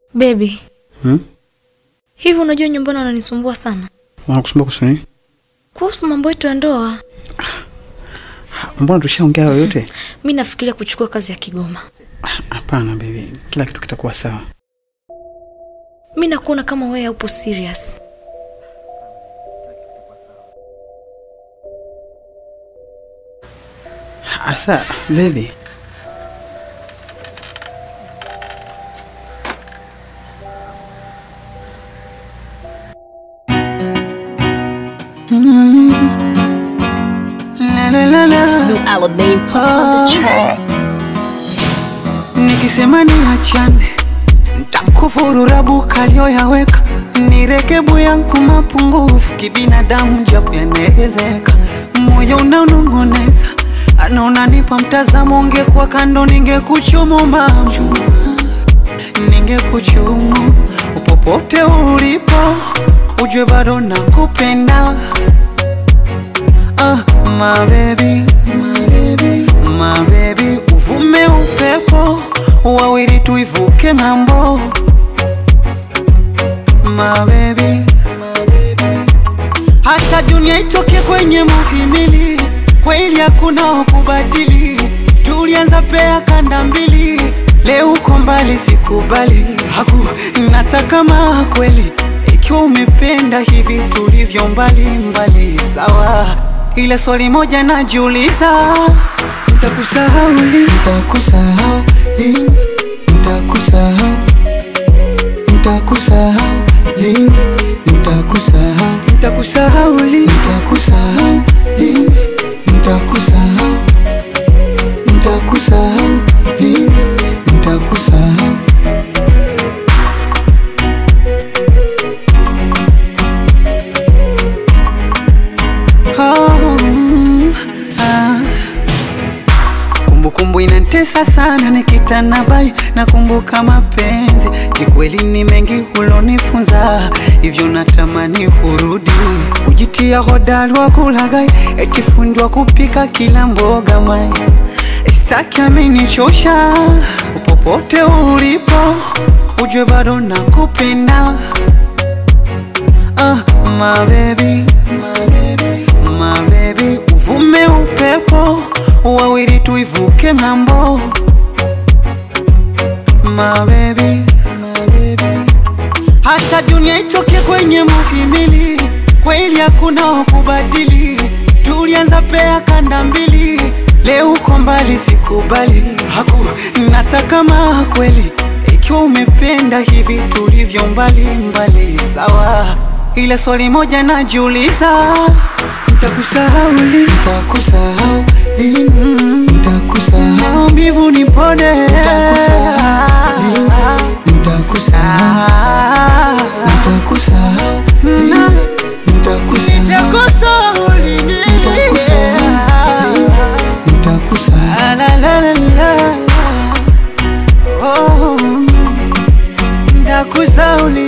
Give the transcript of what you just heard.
Baby, Hmm? hivi unajua nyumbani wananisumbua sana Wanakusumbua kuhusu nini? kuhusu mambo yetu ya ndoa. Mbona tushaongea hayo yote? Mi nafikiria kuchukua kazi ya Kigoma. Hapana baby, kila kitu kitakuwa sawa. Mi nakuona kama wewe haupo serious. Asa baby, la la la la. New Alamein put on the track. Nikisema niachane, ntakufuru rabuka aliyoyaweka, nirekebu yangu mapungufu kibinadamu, japo yanaelezeka. Moyo unaonong'oneza, anaona nipa mtazamo, ungekuwa kando, ningekuchumu mama, ningekuchumu popote ulipo, ujue bado nakupenda. Ah, my baby, my baby, my baby, uvume upepo wawili tuivuke ng'ambo. My baby, my baby, hata dunia itoke kwenye muhimili, kweli hakuna wa kubadili. Tulianza pea kanda mbili, leo uko mbali, sikubali haku nataka maa kweli ikiwa umependa hivi tulivyo mbali mbali, sawa. Ila swali moja najiuliza, nitakusahau lini? Nitakusahau lini? Nitakusahau, nitakusahau lini? Nitakusahau, nitakusahau lini? Nitakusahau lini? Nitakusahau, nitakusahau lini? Nitakusahau. Oh, mm, ah. Kumbukumbu inantesa sana nikitana bai nakumbuka mapenzi kikweli ni mengi hulonifunza hivyo natamani hurudi ujitia hodari wa kulagai eti fundi wa kupika kila mboga mai staki amenichosha popote ulipo ujue bado nakupenda Ah, my baby, my baby, my baby, uvume upepo wawili tuivuke ng'ambo. My baby, my baby, hata dunia itoke kwenye muhimili, kweli hakuna wa kubadili. Tulianza pea kanda mbili, leo uko mbali, sikubali haku nataka maa kweli ikiwa umependa hivi tulivyo mbali mbali, sawa. Ila swali moja najiuliza, nitakusahau lini? Nitakusahau lini? Nitakusahau maumivu nipone, nitakusahau lini? Nitakusahau, nitakusahau lini? Nitakusahau lini? Nitakusahau lini? Nitakusahau. La la la la. Oh, nitakusahau lini?